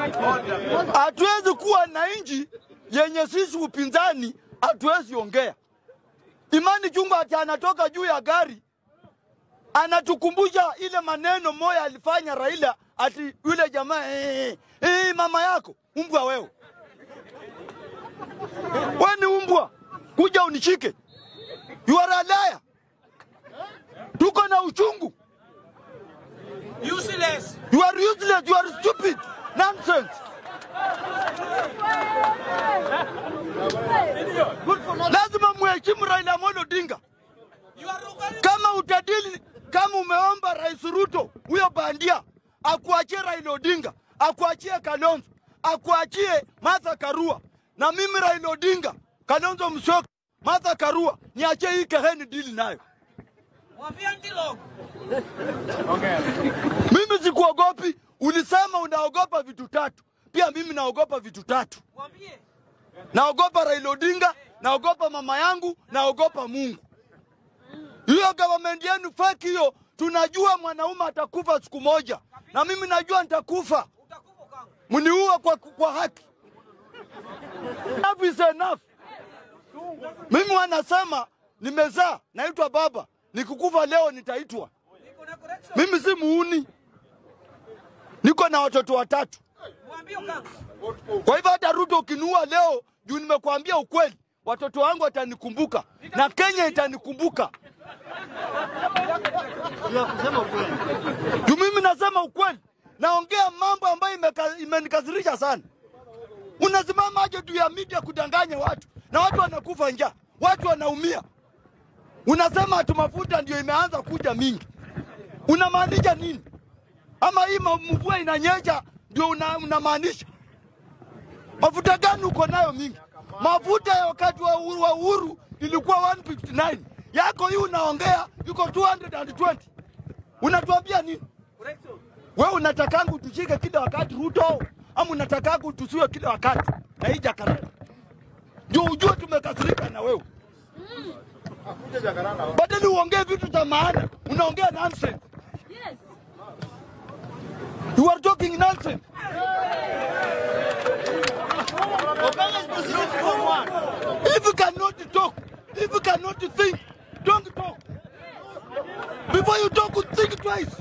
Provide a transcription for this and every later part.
Hatuwezi kuwa na nchi yenye sisi upinzani hatuwezi ongea. Imani Chungwa ati anatoka juu ya gari anatukumbusha ile maneno moya alifanya Raila, ati yule jamaa eh, eh, mama yako umbwa wewe, we ni umbwa, kuja unishike, you are a liar. Tuko na uchungu, Useless. you are useless, you are stupid, nonsense. Lazima muheshimu Raila Amolo Odinga. You are organized. Kama utadili, kama umeomba Rais Ruto huyo bandia akuachie Raila Odinga, akuachie Kalonzo, akuachie Martha Karua, na mimi Raila Odinga, Kalonzo Musyoka, Martha Karua, niachie hii keheni dili nayo. Mwambie Ndilo. Mimi sikuogopi. Ulisema unaogopa vitu tatu, pia mimi naogopa vitu tatu. Mwambie. Naogopa Raila Odinga, naogopa mama yangu, naogopa Mungu. Hiyo government yenu fake hiyo, tunajua mwanaume atakufa siku moja, na mimi najua nitakufa. Utakufa kanga. Mniue kwa, kwa haki. Enough is enough. Mimi wanasema nimezaa, naitwa baba, nikikufa leo nitaitwa. Niko na correction. Mimi si muuni, niko na watoto watatu. Mwambie kanga. Kwa hivyo hata Ruto ukiniua leo, juu nimekuambia ukweli, watoto wangu watanikumbuka na Kenya itanikumbuka. Juu mimi nasema ukweli, naongea mambo ambayo imeka- imenikasirisha sana. Unasimama aje juu ya media kudanganya watu na watu wanakufa njaa, watu wanaumia. Unasema ati mafuta ndio imeanza kuja mingi, unamaanisha nini? Ama hii ma- mvua inanyesha ndio una- unamaanisha mafuta gani uko nayo mingi? Mafuta ya wakati wa uhuru, wa uhuru ilikuwa 159 yako hii unaongea iko 220 unatuambia nini? Correction. We unatakanga utushike kila wakati Ruto, ama unatakanga utusiwe kila wakati na hii Jakaranda? Ndio ujue tumekasirika na wewe. Badala uongee vitu za maana, unaongea nonsense. Yes. You are talking nonsense. If you cannot talk, if you cannot think, don't talk. Before you talk, think twice.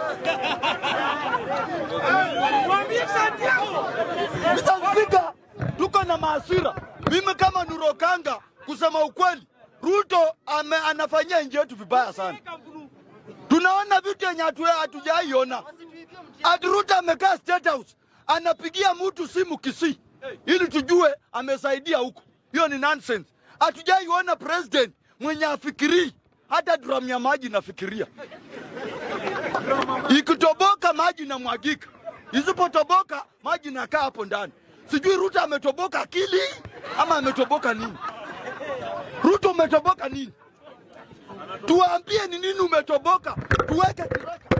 Mwambie Santiago. Mr. Speaker, tuko na maasira. Mimi kama Nurokanga, kusema ukweli, Ruto ame, anafanyia nchi yetu vibaya sana. Tunaona vitu yenye hatu- hatujaiona. Ati Ruto amekaa State House anapigia mtu simu Kisii ili tujue amesaidia huko. Hiyo ni nonsense. Hatujaiona president mwenye afikirii hata drum ya maji nafikiria. Ikitoboka maji na mwagika, isipotoboka maji nakaa hapo ndani. Sijui Ruto ametoboka akili ama ametoboka nini? Ruto umetoboka nini? Tuambie ni nini umetoboka, tuweke kiraka.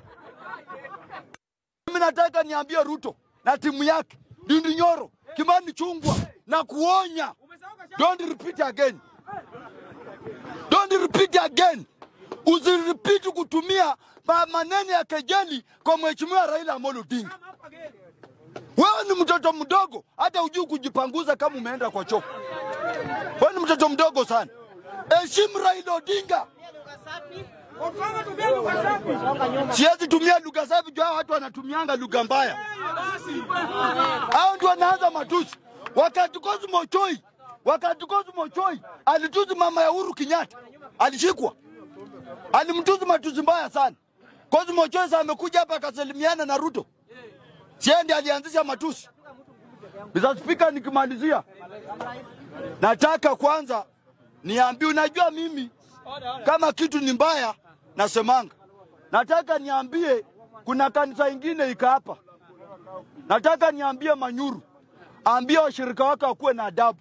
Mimi nataka niambie Ruto na timu yake Ndindi Nyoro, Kimani Chungwa na kuonya, don't repeat again, don't repeat again. Usiripiti kutumia ma- maneno ya kejeli kwa mheshimiwa Raila Amolo Odinga. Wewe ni mtoto mdogo, hata hujui kujipanguza kama umeenda kwa choo. Wewe ni mtoto mdogo sana. Heshimu Raila Odinga. Okanga tumia lugha safi. Siwezi tumia lugha safi juu hao watu wanatumianga lugha mbaya. Basi. Hao ndio wanaanza matusi. Wakati Cosmo Choi, wakati Cosmo Choi alitusi mama ya Uhuru Kenyatta, alishikwa, alimtusi matusi mbaya sana. Cosmo Choi sasa amekuja hapa akasalimiana na Ruto, sie ndiye alianzisha matusi. Mr. Speaker, nikimalizia nataka kwanza niambie, unajua mimi kama kitu ni mbaya nasemanga. Nataka niambie kuna kanisa ingine ika hapa, nataka niambie Manyuru, ambia washirika wake wakuwe na adabu.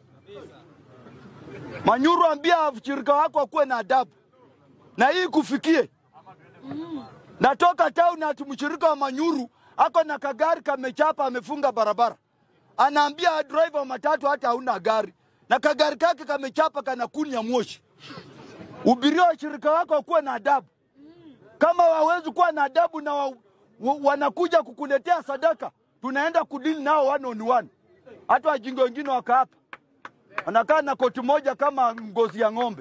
Manyuru, ambia washirika wako wakuwe na adabu, na hii kufikie. Natoka town ati mshirika wa Manyuru ako na kagari kamechapa, amefunga barabara, anaambia driver wa matatu hata hauna gari, na kagari kake kamechapa, kana kuni ya moshi. Ubiria washirika wako wakuwe na adabu. Kama wawezi kuwa na adabu na wa, wa, wanakuja kukuletea sadaka, tunaenda kudili nao one on one. Hata wajinga wengine waka hapa wanakaa na koti moja kama ngozi ya ng'ombe.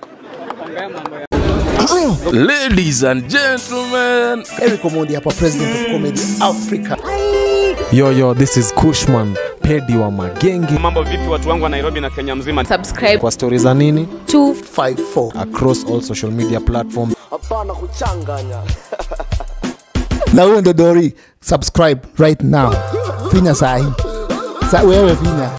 Ladies and gentlemen, Eric Omondi hapa, president of comedy Africa. Yo, yo, this is Kushman, pedi wa magenge. Mambo vipi watu wangu wa Nairobi na Kenya mzima? subscribe Kwa stori za nini 54 across all social media platforms. na huyo ndo Dori, subscribe right now, finya sahi sa wewe finya